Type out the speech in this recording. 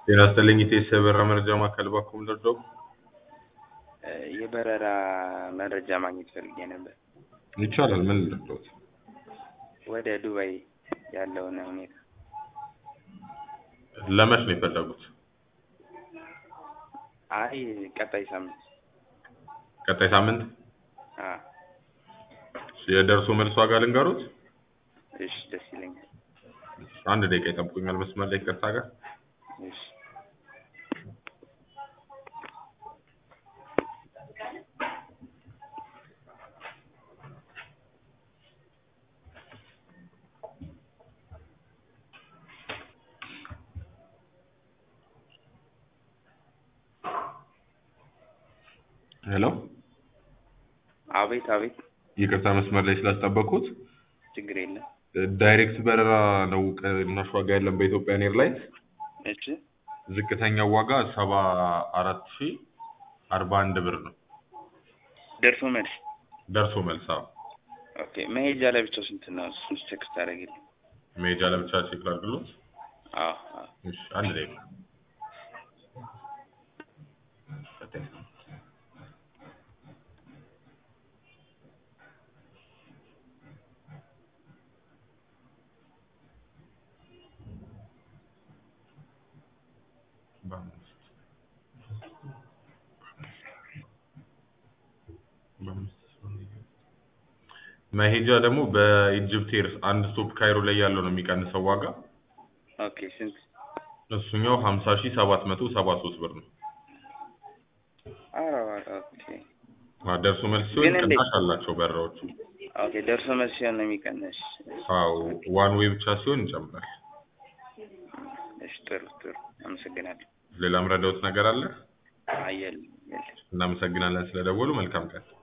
ጤና ይስጥልኝ ኢቴስ የበረራ መረጃ ማዕከል ባኩም ደርደው የበረራ መረጃ ማግኘት ፈልጌ ነበር። ይቻላል። ምን ልርዳዎት? ወደ ዱባይ ያለውን ሁኔታ ለመች ነው የፈለጉት? አይ ቀጣይ ሳምንት ቀጣይ ሳምንት አ የደርሶ መልስ ዋጋ ልንገሩት። እሺ ደስ ይለኛል። አንድ ደቂቃ ይጠብቁኛል መስመር ላይ ይቅርታ ጋር እሺ ሄሎ፣ አቤት አቤት፣ ይቅርታ መስመር ላይ ስላስጠበቅኩት። ችግር የለም። ዳይሬክት በረራ ነው ቅናሽ ዋጋ ያለን በኢትዮጵያን ኤርላይንስ። እሺ ዝቅተኛው ዋጋ ሰባ አራት ሺ አርባ አንድ ብር ነው ደርሶ መልስ። ደርሶ መልስ። አዎ ኦኬ መሄጃ ለብቻው ስንት ነው? እሱን ቼክ ታደርግልኝ። መሄጃ ለብቻ ቼክ ላድርግሎት። አዎ አዎ እሺ አንድ ደቂቃ መሄጃ ደግሞ በኢጅፕት ኤር አንድ ስቶፕ ካይሮ ላይ ያለው ነው የሚቀንሰው ዋጋ። ኦኬ ስንት? እሱኛው ሀምሳ ሺህ ሰባት መቶ ሰባ ሶስት ብር ነው። ኧረ ኦኬ አ ደርሶ መልስ ሲሆን ግን እንዴት- ቅናሽ አላቸው በረራዎቹ። ኦኬ ደርሶ መልስ ሲሆን ነው የሚቀነስ። አዎ ዋን ዌይ ብቻ ሲሆን ይጨምራል። እሺ ጥሩ ጥሩ፣ አመሰግናለሁ። ሌላም ረዳውት ነገር አለ? አየል የለም። እናመሰግናለን ስለደወሉ። መልካም ቀን።